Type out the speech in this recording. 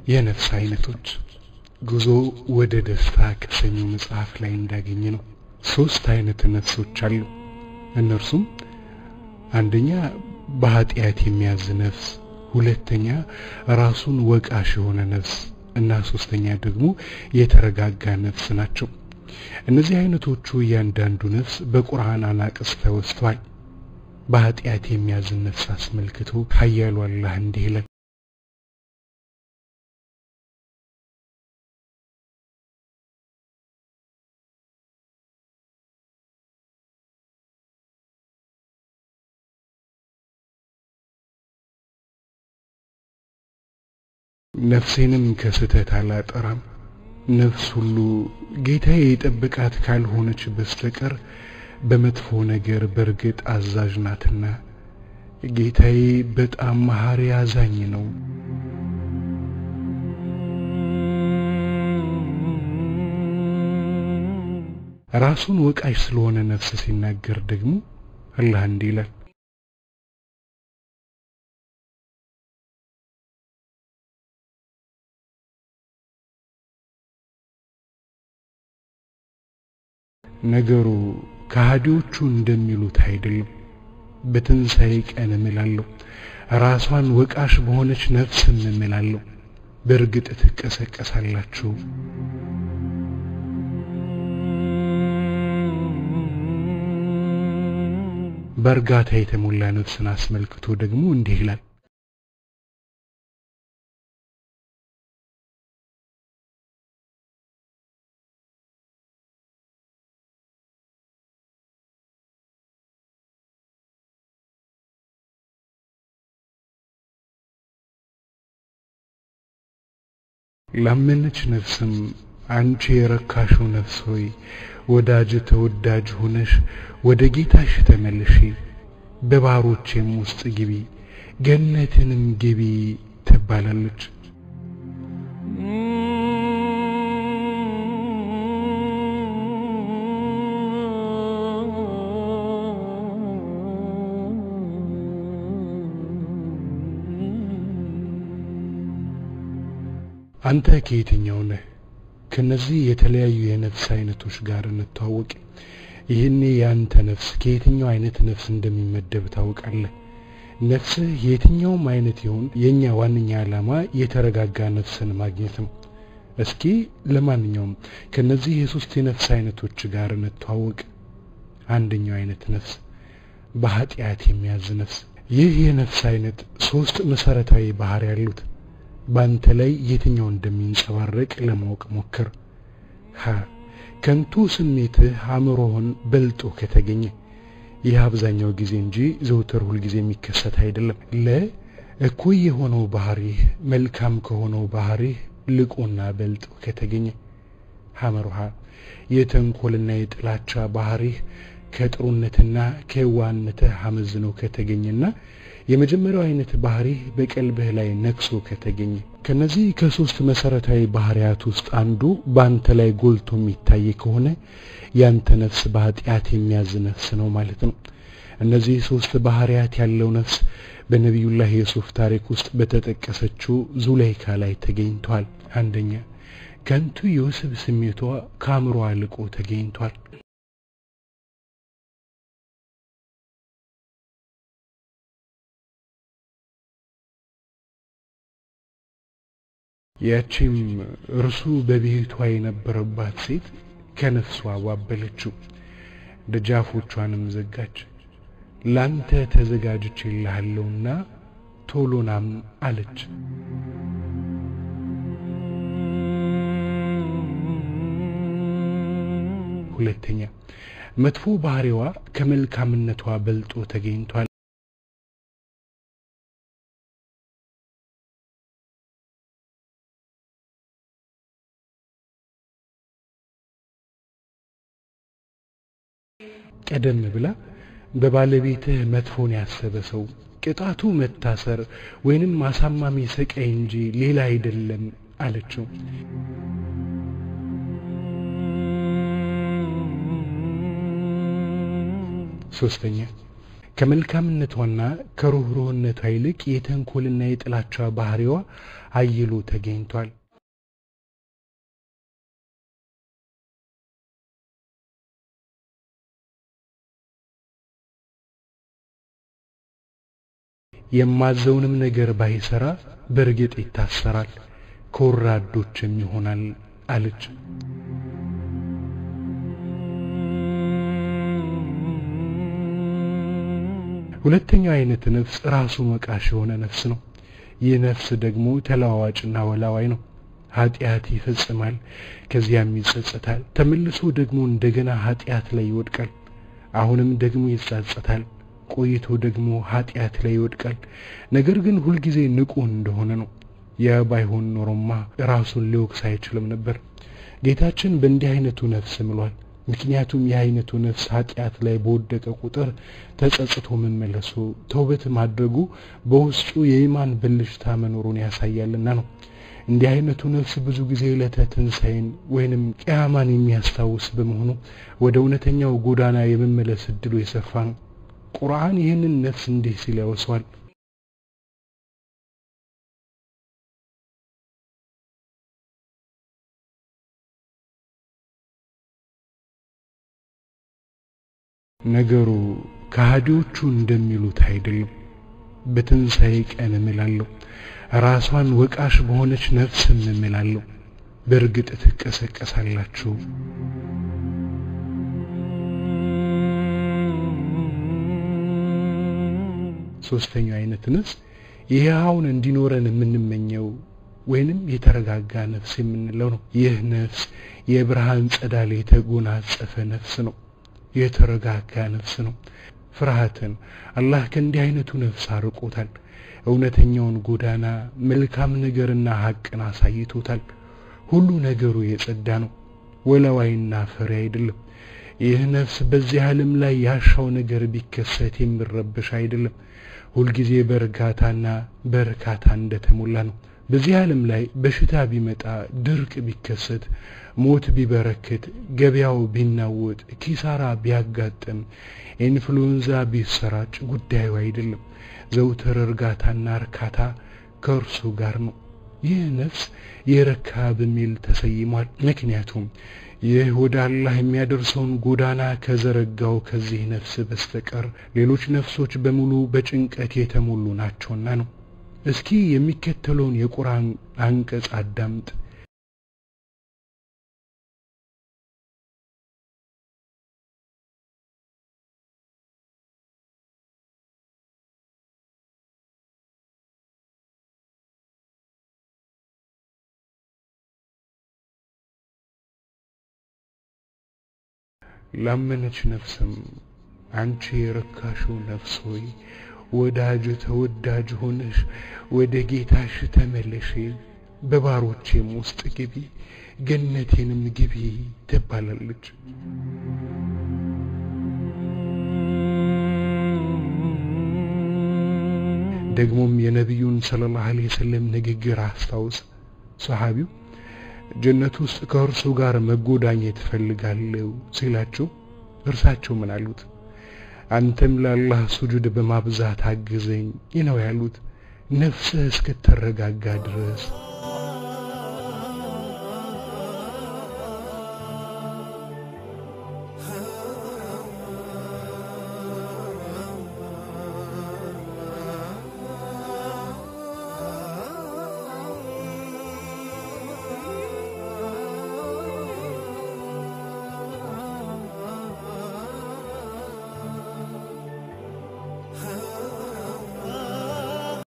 የነፍስ አይነቶች ጉዞ ወደ ደስታ ከሰኞው መጽሐፍ ላይ እንዳገኘ ነው። ሶስት አይነት ነፍሶች አሉ። እነርሱም አንደኛ በኃጢአት የሚያዝ ነፍስ፣ ሁለተኛ ራሱን ወቃሽ የሆነ ነፍስ እና ሶስተኛ ደግሞ የተረጋጋ ነፍስ ናቸው። እነዚህ አይነቶቹ እያንዳንዱ ነፍስ በቁርአን አናቅስ ተወስቷል። በኃጢአት የሚያዝን ነፍስ አስመልክቶ ኃያሉ አላህ እንዲህ ይላል ነፍሴንም ከስተት አላጠራም። ነፍስ ሁሉ ጌታዬ የጠበቃት ካልሆነች በስተቀር በመጥፎ ነገር በእርግጥ አዛዥ ናትና ጌታዬ በጣም መሐሪ አዛኝ ነው። ራሱን ወቃሽ ስለሆነ ነፍስ ሲናገር ደግሞ አላህ እንዲህ ይላል ነገሩ ከሃዲዎቹ እንደሚሉት አይደለም። በትንሣኤ ቀን እምላለሁ፣ ራሷን ወቃሽ በሆነች ነፍስም እምላለሁ፣ በእርግጥ ትቀሰቀሳላችሁ። በእርጋታ የተሞላ ነፍስን አስመልክቶ ደግሞ እንዲህ ይላል ላመነች ነፍስም አንቺ የረካሽው ነፍስ ሆይ ወዳጅ ተወዳጅ ሆነሽ ወደ ጌታሽ ተመልሺ፣ በባሮቼም ውስጥ ግቢ፣ ገነትንም ግቢ ትባላለች። አንተ ከየትኛው ነህ? ከነዚህ የተለያዩ የነፍስ አይነቶች ጋር እንተዋወቅ። ይህኔ የአንተ ነፍስ ከየትኛው አይነት ነፍስ እንደሚመደብ ታውቃለህ። ነፍስህ የትኛውም አይነት ይሁን፣ የእኛ ዋነኛ ዓላማ የተረጋጋ ነፍስን ማግኘት ነው። እስኪ ለማንኛውም ከነዚህ የሶስት የነፍስ አይነቶች ጋር እንተዋወቅ። አንደኛው አይነት ነፍስ በኃጢአት የሚያዝ ነፍስ። ይህ የነፍስ አይነት ሶስት መሰረታዊ ባህሪ ያሉት በአንተ ላይ የትኛው እንደሚንጸባረቅ ለማወቅ ሞክር። ሀ ከንቱ ስሜትህ አእምሮህን በልጦ ከተገኘ ይህ አብዛኛው ጊዜ እንጂ ዘውትር ሁልጊዜ የሚከሰት አይደለም። ለ እኩይ የሆነው ባህሪህ መልካም ከሆነው ባህሪህ ልቆና በልጦ ከተገኘ ሐመሩሃ የተንኮልና የጥላቻ ባህሪህ ከጥሩነትና ከዋህነትህ አመዝኖ ከተገኘና የመጀመሪያው አይነት ባህሪህ በቀልብህ ላይ ነክሶ ከተገኘ ከነዚህ ከሶስት መሰረታዊ ባህሪያት ውስጥ አንዱ በአንተ ላይ ጎልቶ የሚታይ ከሆነ ያንተ ነፍስ በኃጢአት የሚያዝ ነፍስ ነው ማለት ነው። እነዚህ ሶስት ባህሪያት ያለው ነፍስ በነቢዩላህ የሱፍ ታሪክ ውስጥ በተጠቀሰችው ዙላይካ ላይ ተገኝቷል። አንደኛ ከንቱ የወስብ ስሜቷ ከአእምሮ አልቆ ተገኝቷል። ያቺም እርሱ በቤቷ የነበረባት ሴት ከነፍሷ ዋበለችው፣ ደጃፎቿንም ዘጋች። ላንተ ተዘጋጅቼልሃለሁና ቶሎናም አለች። ሁለተኛ መጥፎ ባህሪዋ ከመልካምነቷ በልጦ ተገኝቷል። ቀደም ብላ በባለቤትህ መጥፎን ያሰበ ሰው ቅጣቱ መታሰር ወይንም አሳማሚ ስቃይ እንጂ ሌላ አይደለም አለችው። ሶስተኛ ከመልካምነቷና ከሩህሩህነቷ ይልቅ የተንኮልና የጥላቻ ባህሪዋ አይሎ ተገኝቷል። የማዘውንም ነገር ባይሰራ በእርግጥ ይታሰራል፣ ከወራዶችም ይሆናል አለች። ሁለተኛው አይነት ነፍስ ራሱ መቃሽ የሆነ ነፍስ ነው። ይህ ነፍስ ደግሞ ተለዋዋጭና ወላዋይ ነው። ኃጢአት ይፈጽማል፣ ከዚያም ይጸጸታል፣ ተመልሶ ደግሞ እንደገና ኃጢአት ላይ ይወድቃል። አሁንም ደግሞ ይጸጸታል፣ ቆይቶ ደግሞ ኃጢአት ላይ ይወድቃል። ነገር ግን ሁልጊዜ ንቁ እንደሆነ ነው። ያ ባይሆን ኖሮማ ራሱን ሊወቅስ አይችልም ነበር። ጌታችን በእንዲህ አይነቱ ነፍስ ምሏል። ምክንያቱም ይህ አይነቱ ነፍስ ኃጢአት ላይ በወደቀ ቁጥር ተጸጽቶ መመለሱ፣ ተውበት ማድረጉ በውስጡ የኢማን ብልሽታ መኖሩን ያሳያልና ነው። እንዲህ አይነቱ ነፍስ ብዙ ጊዜ ዕለተ ትንሣኤን ወይንም ቅያማን የሚያስታውስ በመሆኑ ወደ እውነተኛው ጎዳና የመመለስ እድሉ የሰፋ ነው። ቁርአን ይህንን ነፍስ እንዲህ ሲል ያወሷል። ነገሩ ከሃዲዎቹ እንደሚሉት አይደለም። በትንሣኤ ቀን እምላለሁ፣ ራሷን ወቃሽ በሆነች ነፍስም እምላለሁ፣ በእርግጥ ትቀሰቀሳላችሁ። ሶስተኛው አይነት ነፍስ ይህውን እንዲኖረን የምንመኘው ወይንም የተረጋጋ ነፍስ የምንለው ነው። ይህ ነፍስ የብርሃን ጸዳል የተጎናጸፈ ነፍስ ነው። የተረጋጋ ነፍስ ነው። ፍርሃትን አላህ ከእንዲህ አይነቱ ነፍስ አርቆታል። እውነተኛውን ጎዳና መልካም ነገርና ሐቅን አሳይቶታል። ሁሉ ነገሩ የጸዳ ነው። ወላዋይና ፈሪ አይደለም። ይህ ነፍስ በዚህ ዓለም ላይ ያሻው ነገር ቢከሰት የሚረበሽ አይደለም። ሁልጊዜ በእርጋታና በእርካታ እንደተሞላ ነው። በዚህ ዓለም ላይ በሽታ ቢመጣ፣ ድርቅ ቢከሰት፣ ሞት ቢበረክት፣ ገበያው ቢናወጥ፣ ኪሳራ ቢያጋጥም፣ ኢንፍሉዌንዛ ቢሰራጭ ጉዳዩ አይደለም። ዘውትር እርጋታና እርካታ ከእርሱ ጋር ነው። ይህ ነፍስ የረካ በሚል ተሰይሟል። ምክንያቱም ይህ ወደ አላህ የሚያደርሰውን ጎዳና ከዘረጋው ከዚህ ነፍስ በስተቀር ሌሎች ነፍሶች በሙሉ በጭንቀት የተሞሉ ናቸውና ነው። እስኪ የሚከተለውን የቁርአን አንቀጽ አዳምጥ። ላመነች ነፍስም አንቺ የረካሽው ነፍስ ሆይ ወዳጅ ተወዳጅ ሆነሽ ወደ ጌታሽ ተመለሽ፣ በባሮቼም ውስጥ ግቢ፣ ገነቴንም ግቢ ትባላለች። ደግሞም የነቢዩን ሰለላሁ ዐለይሂ ወሰለም ንግግር አስታውስ። ሰሓቢው ጀነት ውስጥ ከእርሱ ጋር መጎዳኘት እፈልጋለሁ ሲላቸው እርሳቸው ምን አሉት? አንተም ለአላህ ሱጁድ በማብዛት አግዘኝ ነው ያሉት። ነፍስህ እስክትረጋጋ ድረስ